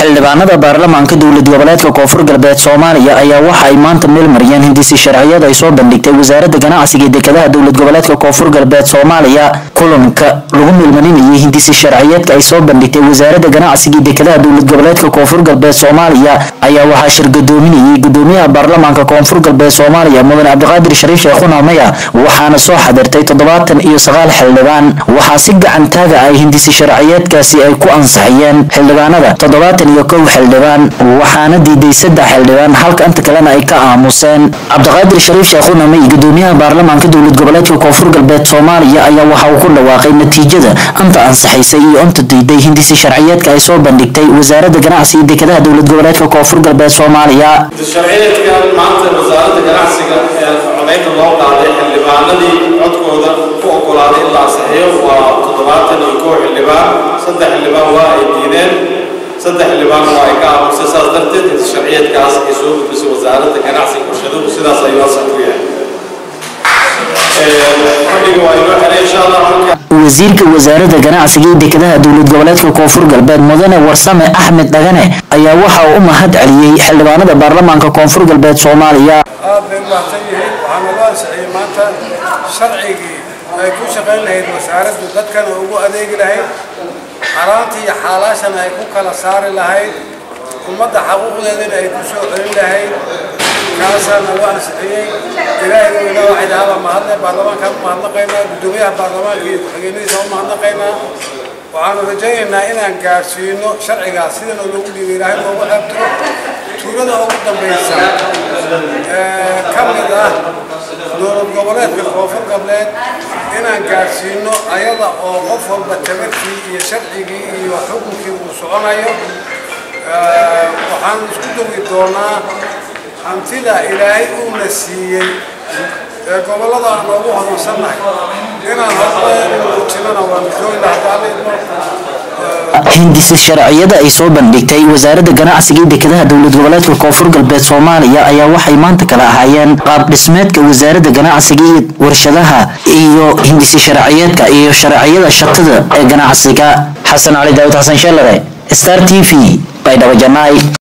xildhibaanada baarlamaanka dowlad goboleedka koonfur galbeed soomaaliya ayaa waxa ay maanta meel mariyeen hindisi sharciyada ay soo bandhigtay wasaaradda ganacsiga ee dekedaha dowlad goboleedka koonfur galbeed soomaaliya kulanka lagu meelmarinayay hindisi sharciyeedka ay soo bandhigtay wasaaradda ganacsiga ee dekedaha dowlad goboleedka koonfur galbeed soomaaliya ayaa waxaa shirgadoominayay gudoomiyaha baarlamaanka koonfur galbeed soomaaliya mudane cabdiqaadir shariif sheekhuna maya waxaana soo xadirtay toddobaatan iyo sagaal xildhibaan waxaa si gacan taaga ay hindisi sharciyeedkaasi ay ku ansaxiyeen xildhibaanada toddobaatan iyo kow xildhibaan waxaana diiday saddex xildhibaan halka inta kalena ay ka aamuseen cabdiqaadir shariif sheekhuna may gudoomiyaha baarlamaanka dowlad goboleedka koonfur galbeed soomaaliya ayaa waxa uu ku dhawaaqay natiijada anta ansaxaysay iyo anta diiday hindisi sharciyeedka ay soo bandhigtay wasaaradda ganacsiga dekedaha dowlad goboleedka koonfur galbeed soomaaliya sharciyeedkan maanta wasaaradda ganacsiga ee codaynta loo qaaday xildhibaanadii codkooda ku ogolaaday in la ansixiyo waa toddobaatan iyo kow xildhibaan saddex xildhibaan waa ay diideen saddex xildhibaan waa ay ka aamusay saas darteed inta sharciyeedkaas ay soo gudbisay wasaaradda ganacsiga warshaduhu sidaas ayuu ansax ku yahay fadhiga waa inoo xiray insha allah halka wasiirka wasaaradda ganacsiga ee dekedaha dowlad goboleedka koonfur galbeed mudane warsame axmed dhagane ayaa waxa uu u mahad celiyey xildhibaanada baarlamaanka koonfur galbeed soomaaliya aad bay u mahadsan yihiin waxaana loo ansixiyey maanta sharcigii ay ku shaqayn lahayd wasaaraddu dadkana ugu adeegi lahayd xaraanta iyo xaalaashana ay ku kala saari lahayd ummadda xaquuqdeedana ay ku soo celin lahayd kaasaana loo ansixiyey ilaahay weyna waxay dhahaaba mahadle baarlamaankaan u mahadnaqaynaa guddoomiyaha baarlamaanka iyo ku-xigeenadiisa u mahadnaqaynaa waxaanu rajaynaynaa inaan gaarsiino sharcigaas sidana loogu dhiibay ilaahay loogu xeebtiro tuulada ugu dambaysa ee ka mid ah dowlad goboleedka koonfur galbeed inaan gaarsiino ayada oo qof walba tabarkii iyo sharcigii iyo xukunkii uu soconayo waxaan isku dogi doonaa hantida ilaahay uuna siiyey ee gobollada aan noogu hodansannahay inaan hormaatinana waanu joogi lahaa hindisi sharciyada ay soo bandhigtay wasaaradda ganacsiga ee dekedaha dowlad goboleedka koonfur galbeed soomaaliya ayaa waxay maanta kala ahaayeen qaab dhismeedka wasaaradda ganacsiga iyo warshadaha iyo hindisi sharciyeedka iyo sharciyada shaqada ee ganacsiga xasan cali daawud xasan sheelare star t v baydhabo janaay